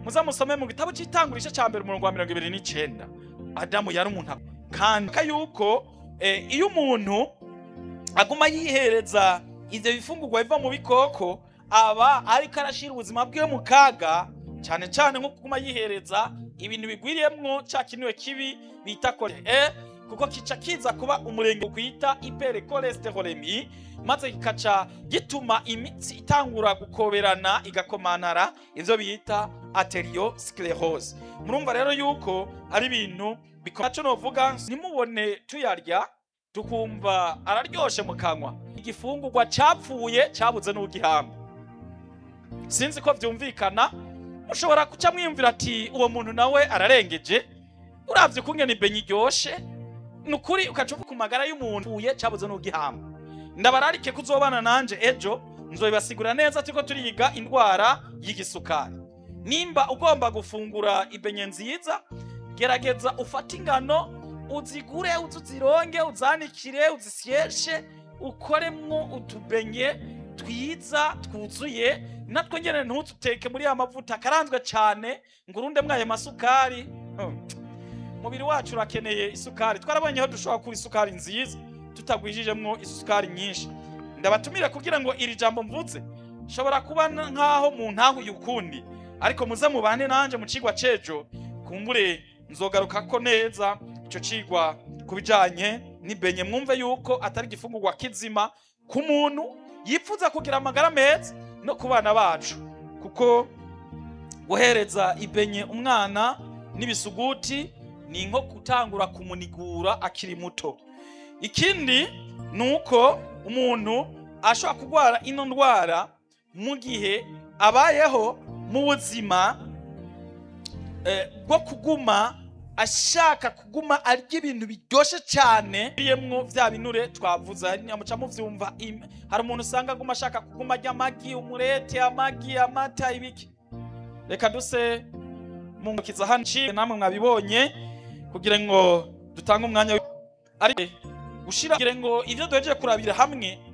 muza musome mu gitabo cy'itangurisha cya mbere umurongo wa mirongo ibiri n'icenda adamu yari umuntu ak- kandi ka yuko eh, iyo umuntu aguma yihereza ivyo bifungurwa biva mu bikoko aba ariko arashira ubuzima bwiwe mu kaga cyane cyane nko kuguma yihereza ibintu bigwiriyemwo ca kinure kibi bita kole e kuko kica kiza kuba umurenge kwita hypercholesterolemi maze kikaca gituma imitsi itangura gukoberana igakomanara ivyo bita arteriosclerose murumva rero yuko ari ibintu bikomaco novuga ntimubone tuyarya tukumva araryoshe mu kanwa igifungurwa capfuye cabuze n'ugihamba sinzi ko vyumvikana mushobora kuca mwiyumvira ati uwo muntu nawe ararengeje uravye ukungene ibenye iryoshe ni ukuri ukaca uvuga ku magara y'umuntu uye cabuze n'ugihamba ndabararike kuzobana nanje ejo nzobibasigura neza turiko turiga indwara y'igisukari nimba ugomba gufungura ibenye nziza gerageza ufate ingano uzigure uzironge uzanikire uzisyeshe ukoremwo utubenye twiza twuzuye natwo nyene ntututeke muri ya mavuta akaranzwe cane ngo urundemwo ayo masukari Hmm. umubiri wacu urakeneye isukari twarabonye aho dushobora kuba isukari nziza tutagwijijemwo isukari nyinshi ndabatumire kugira ngo iri jambo mvuze shobora kuba n- nkaho mu ntahuye ukundi ariko muze mubane nanje mu cigwa cejo kumbure nzogarukako neza ico cigwa ku bijanye n'ibenye mwumve yuko atari igifungurwa kizima ku muntu yipfuza kugira amagara meza no ku bana bacu kuko guhereza ibenye umwana n'ibisuguti ni nko gutangura kumunigura akiri muto ikindi ni uko umuntu ashobora kurwara ino ndwara mu gihe abayeho mu buzima eh, bwo kuguma ashaka kuguma arya ibintu biryoshye cyane biriyemwo vya binure twavuze muca muvyumva im- hari umuntu usanga aguma ashaka kuguma arya amagi umurete amagi amata ibiki reka duse mungukiza hano nciye namwe mwabibonye kugira ngo dutange umwanya wi- ari gushira kugira ngo ivyo duhejeje kurabira hamwe